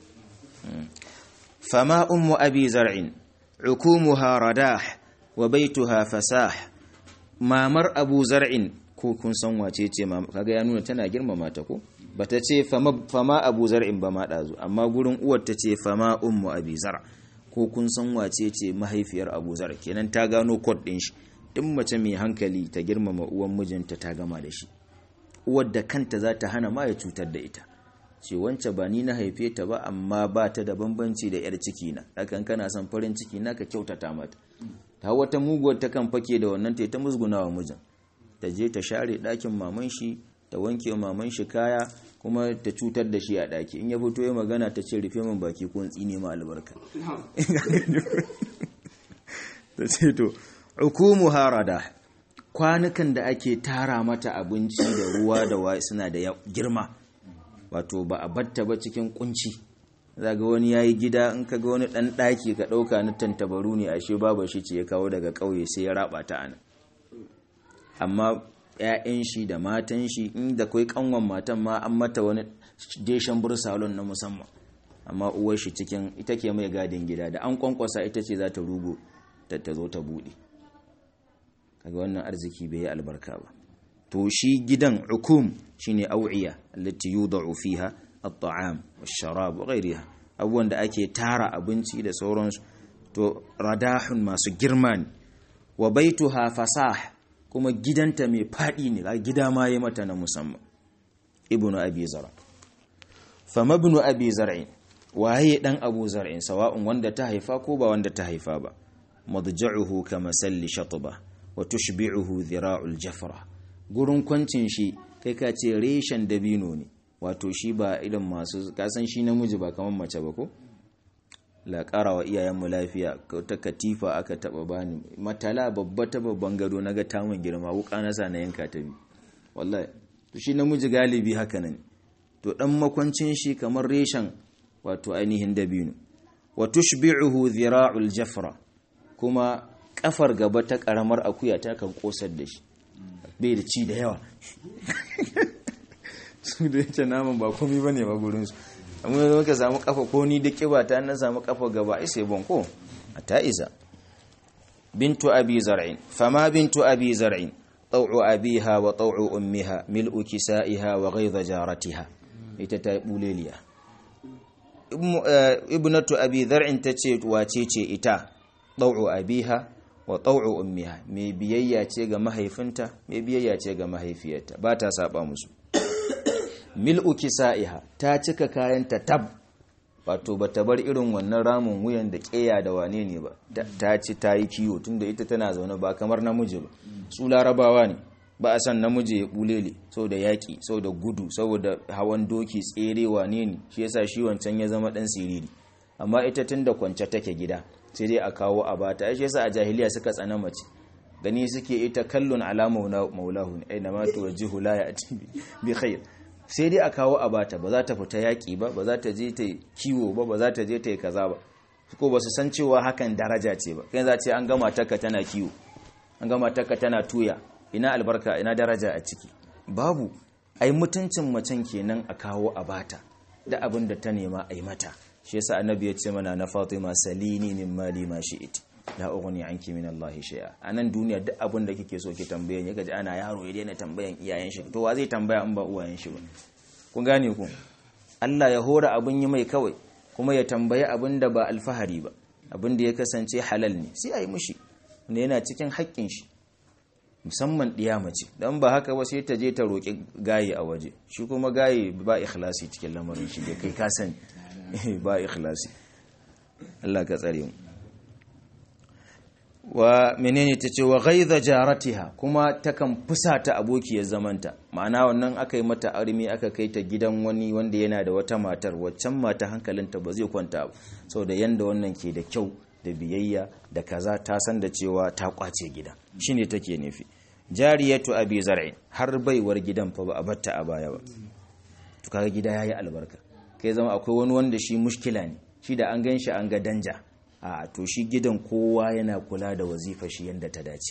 fama ummu abi zar'in ukumuha radah wa baituha fasah mamar abu zar'in ko kun san wace ce kaga ya nuna tana girmama ta ko bata ce fama abu zar'in ba ma ɗazu amma gurin uwar ta ce fama ummu abi zar' ko kun san wace ce mahaifiyar abu zar kenan ta gano kod ɗin shi duk mace mai hankali ta girmama uwan mijinta ta gama da shi uwar da kanta za ta hana ma ya cutar da ita ce wance ba ni na haife ta ba amma ba ta da bambanci da yar ciki na hakan kana son farin ciki na ka kyautata mata ta wata muguwar ta kan fake da wannan ta ta musguna wa mijin ta je ta share ɗakin maman shi ta wanke maman shi kaya kuma ta cutar da shi a ɗaki in ya fito ya magana ta ce rufe min baki ko tsine ma albarka ta ce to hukumu harada kwanukan da ake tara mata abinci da ruwa da wa suna da girma wato ba a batta ba cikin kunci zaga wani yayi gida in ka ga wani ɗan ɗaki ka ɗauka na tantabaru ne ashe babu shi ce ya kawo daga ƙauye sai ya raba ta ana amma 'ya'yan shi da matan shi inda kai kanwan matan ma an mata wani deshen bursalon na musamman amma uwar shi cikin ita ke mai gadin gida da an kwankwasa ita ce za ta rugo ta zo ta bude kaga wannan arziki bai yi albarka ba to shi gidan hukum shine au'iya allati yudau fiha at-ta'am wash-sharab wa ghayriha abubuwan da ake tara abinci da sauransu to radahun masu girma ne wa baituha fasah kuma gidanta mai faɗi ne gida ma yi mata na musamman ibnu abi zara fama ibnu abi zar'in waye dan abu zar'in sawa'un wanda ta haifa ko ba wanda ta haifa ba madja'uhu kama salli shatba wa tushbi'uhu dhira'ul jafra gurin kwancin shi kai ka ce reshen dabino ne wato shi ba irin masu kasan shi namiji ba kamar mace ba ko la ƙara wa iyayenmu lafiya ta katifa aka taɓa bani matala babba ta babban gado na ga tamun girma wuka na sa na yanka ta bi wallahi to shi namiji galibi haka nan to dan makwancin shi kamar reshen wato ainihin dabino wa tushbi'uhu dhira'ul jafra kuma kafar gaba ta karamar akuya ta kan kosar da shi bai da ci da yawa su da yake naman ba komai bane ba gurin su amma yanzu ka samu kafa ko ni da kiba ta na samu kafa gaba ai sai bon ko ta isa bintu abi zar'in fama bintu abi zar'in طوع أبيها وطوع أمها ملء كسائها وغيظ جارتها ita buleliya ibnatu abi dhar'in tace wace ce ita طوع abiha wa طوع ummiha me biyayya ce ga mahaifinta me biyayya ce ga mahaifiyarta ba ta saba musu mil'u kisaiha ta cika kayanta tab wato bata bar irin wannan ramin wuyan da keya da wane ne ba ta ci ta yi kiwo tunda ita tana zaune ba kamar namiji ba su larabawa ne ba a san namiji ya bulele saboda yaƙi saboda gudu saboda hawan doki tsere wane ne shi yasa shi wancan ya zama dan siriri amma ita tunda kwance take gida sai dai a kawo a bata shi yasa a jahiliya suka tsana mace gani suke ita kallon ala maulahu ne aina ma tuwajjihu la ya'ti bi khair sai dai a kawo a bata ba za ta fita yaƙi ba ba za ta je ta kiwo ba ba za ta je ta yi kaza ba ko ba su san cewa hakan daraja ce ba kai za ce an gama taka tana kiwo an ga matarka tana tuya ina albarka ina daraja a ciki babu ai mutuncin macen kenan a kawo a bata da abin da ta nema ai mata shi yasa annabi ya ce mana na Fatima salini min mali ma shi'iti la ughni anki min Allah shay'a anan duniya duk abin da kike so ki tambaye ni kaji ana yaro ya daina tambayan iyayen shi to wa zai tambaya in ba uwayen shi ba kun gane ku Allah ya hora abin yi mai kawai kuma ya tambayi abin da ba alfahari ba abin da ya kasance halal ne sai a yi mushi ne yana cikin haƙƙin shi musamman ɗiya mace don ba haka ba sai ta je ta roƙi gaye a waje shi kuma gaye ba ikhlasi cikin lamarin shi da kai ka sani ba ikhlasi Allah ka tsare mu wa menene ta ce wa ghaidha jaratiha kuma takan fusata abokiyar zamanta ma'ana wannan aka yi mata armi aka kai ta gidan wani wanda yana da wata matar waccan mata hankalinta ba zai kwanta ba saboda yanda wannan ke da kyau da biyayya da kaza ta san da cewa ta kwace gida shine take nufi jariyatu abi zar'in har baiwar gidan fa ba a batta a baya ba to kaga gida yayi albarka kai zama akwai wani wanda shi mushkila ne shi da an gan shi an ga danja a to shi gidan kowa yana kula da wazifa shi yadda ta dace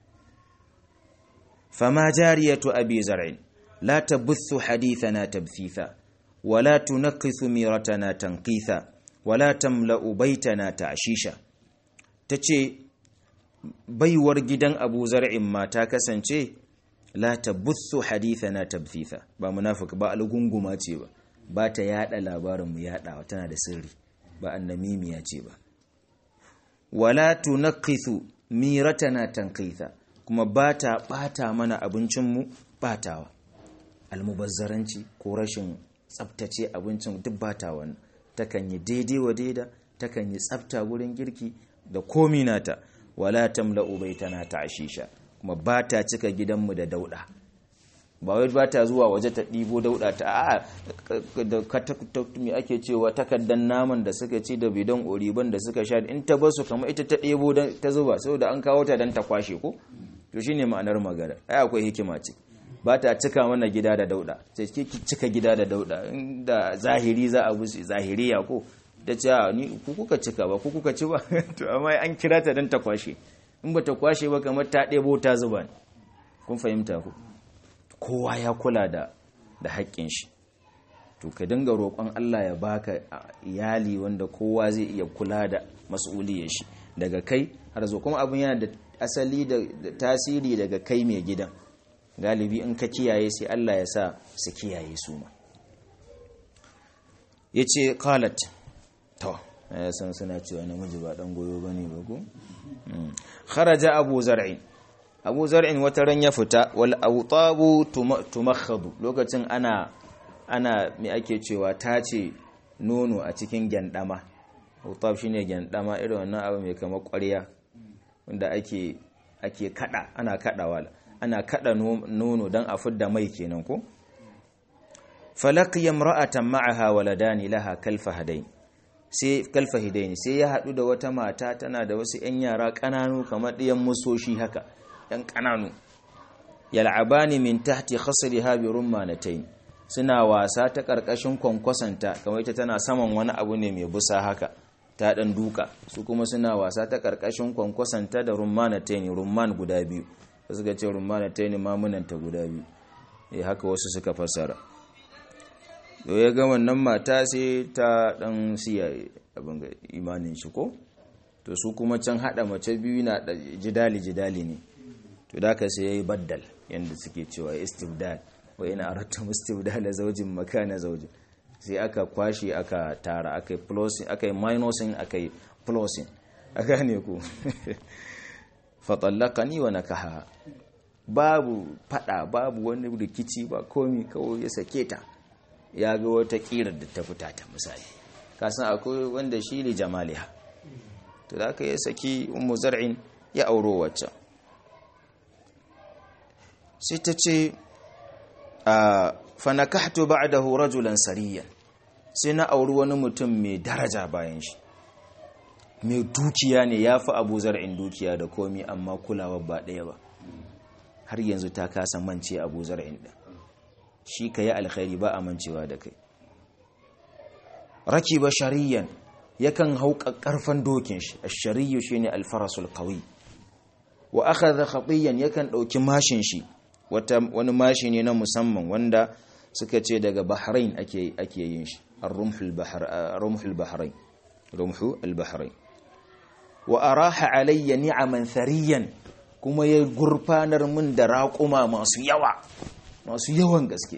fama jariyatu abi zar'in la tabuthu hadithana tabthitha wala tunqithu miratana tanqitha wala tamla'u baitana ta'shisha tace baiwar gidan abu zar'in ma ta kasance la tabuthu hadithana tabthitha ba munafik ba algunguma ce ba ba ta yada labarin mu yadawa tana da sirri ba annamimiya ce ba wala tunaqithu miratana tanqitha kuma bata bata mana abincinmu batawa almubazzaranci ko rashin tsaftace abincin duk bata wannan takan yi daidai wa daida takan yi tsafta gurin girki da komi nata wala tamla'u baitana ta'shisha kuma bata cika gidanmu da dauda ba wai bata zuwa waje ta ɗibo dauda ta a da me ake cewa takaddan naman da suka ci da bidon oriban da suka sha in ta basu kamar ita ta ɗebo ta zuba saboda an kawo ta dan ta kwashe ko to shine ma'anar magana ai akwai hikima ce ba ta cika mana gida da dauda sai ki cika gida da dauda inda zahiri za a busi zahiriya ko ta ce ni ku kuka cika ba ku kuka ci ba to amma an kira ta dan ta kwashe in ba ta kwashe ba kamar ta ɗebo ta zuba kun fahimta ku kowa ya kula da da haƙƙin shi to ka dinga roƙon Allah ya baka iyali wanda kowa zai iya kula da mas'uliyar shi daga kai har zo kuma abin yana da asali da tasiri daga kai mai gidan galibi in ka kiyaye sai Allah ya sa su kiyaye su ma yace qalat to ya san suna cewa namiji ba dan goyo bane ba ko kharaja abu zar'in abu zar'in wata ran ya fita wal awtabu tumakhadu lokacin ana ana me ake cewa tace nono a cikin gyandama awtab shine gyandama irin wannan abu mai kamar ƙwarya wanda ake ake kada ana kadawa ana kada nono dan a fidda mai kenan ko falaqiya imra'atan ma'aha waladani laha kalfahadain sai kalfahidain sai ya hadu da wata mata tana da wasu 'yan yara kananu kamar ɗiyan musoshi haka ‘yan ƙananu, yal'abani min tahti khasriha bi rummanatain suna wasa ta ƙarƙashin kwankwasanta kamar ita tana saman wani abu ne mai busa haka ta ɗan duka su kuma suna wasa ta ƙarƙashin kwankwasanta da rummanatain rumman guda biyu da suka ce rummanatain mamunanta guda biyu ya haka wasu suka fassara yau ya ga wannan mata sai ta ɗan siya abin ga imanin shi ko to su kuma can haɗa mace biyu na jidali-jidali ne to da ka sai ya yi baddal yadda suke cewa istibdal wa ina aratum istibdal zaujin makana zaujin sai aka kwashe aka tara aka yi plusin aka yi minusin aka yi plusin a gane ku fatallakani wa nakaha babu fada babu wani rikici ba komi kawai ya sake ta ya ga wata kirar da ta fita ta misali kasan akwai wanda shi ne jamaliha to da aka ya saki umu zar'in ya auro wacce sai ta ce a fanakahtu ba'dahu rajulan sariyan sai na auri wani mutum mai daraja bayan shi mai dukiya ne ya fi abu zar'in dukiya da komi amma kulawa ba ɗaya ba har yanzu ta kasa mance abu zar'in ɗin shi ka yi alkhairi ba a mancewa da kai raki ba shariyan yakan hau ƙarfan dokin shi a shariyu shi ne alfarasul kawi wa akhadha khatiyan yakan dauki mashin shi wata wani mashi ne na musamman wanda suka ce daga Bahrain ake ake yin shi ar-rumhul bahr rumhul bahrain rumhu al-bahrain wa araha alayya ni'aman thariyan kuma ya gurfanar min da raƙuma masu yawa masu yawan gaske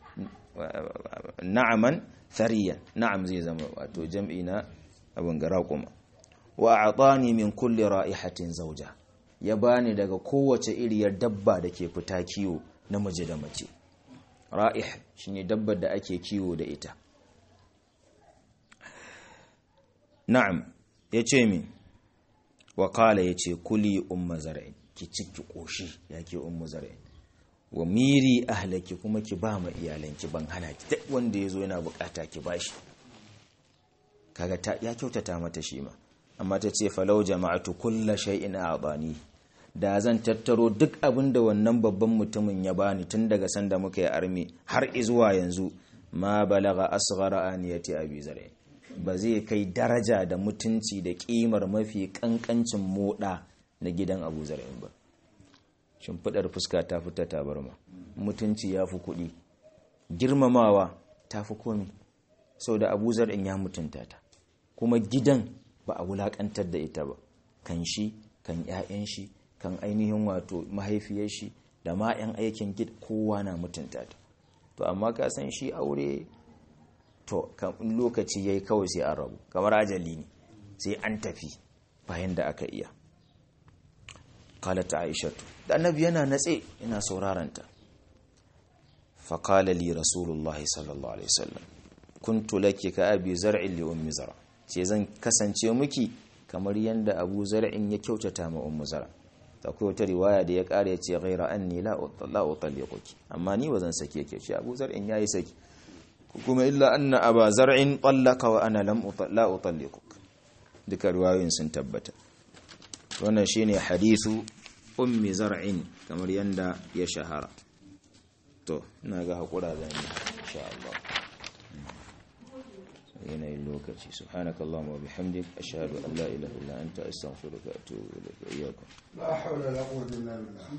na'aman thariyan na'am zai zama wato jam'i na abin ga raƙuma wa a'tani min kulli ra'ihatin zawja ya bani daga kowace iriyar dabba da ke fita kiwo namiji da mace ra'ih shine dabbar da ake kiwo da ita na'am yace min wa qala yace kuli umma zar'in ki ciki koshi yake ummu zar'in wa miri ahlaki kuma ki ba ma iyalanki ban hana ki duk wanda yazo yana bukata ki bashi kaga ta ya kyautata mata shi ma amma ta ce falau jama'atu kulla shay'in a'dani da zan tattaro duk abin da wannan babban mutumin ya bani tun daga sanda muka yi armi har izuwa yanzu ma balaga asghara aniyati abi zar'in ba zai kai daraja da mutunci da kimar mafi kankancin moda na gidan abu zar'in ba shimfidar fuska ta fita tabarma mutunci ya fi kuɗi girmamawa ta fi komi sau da abu zar'in ya mutunta ta kuma gidan ba a wulakantar da ita ba kan shi kan 'ya'yan shi kan ainihin wato mahaifiyar shi da ma 'yan aikin gid kowa na mutunta ta to amma ka san shi aure to kan lokaci yayi kawai sai an rabu kamar ajali ne sai an tafi bayan da aka iya qalat aishatu da annabi yana natse ina sauraron ta fa qala li rasulullah sallallahu alaihi wasallam kuntu laki ka abi zar'in li ummi zara ce zan kasance miki kamar yanda abu zar'in ya kyautata ma ummu zara akwai wata riwaya da ya kare ya ce ghaira anni la la utalliquki amma ni bazan sake ke ce abu zar'in yayi saki kuma illa anna aba zar'in tallaka wa ana lam la utalliquk duka riwayoyin sun tabbata wannan shine hadithu ummi zar'in kamar yanda ya shahara to ina ga hakura zan yi insha Allah yanayin lokaci subhanakallahumma wa bihamdik ashhadu an la ilaha illa anta astaghfiruka wa atubu ilaik wa iyyakum لا حول ولا قوة إلا بالله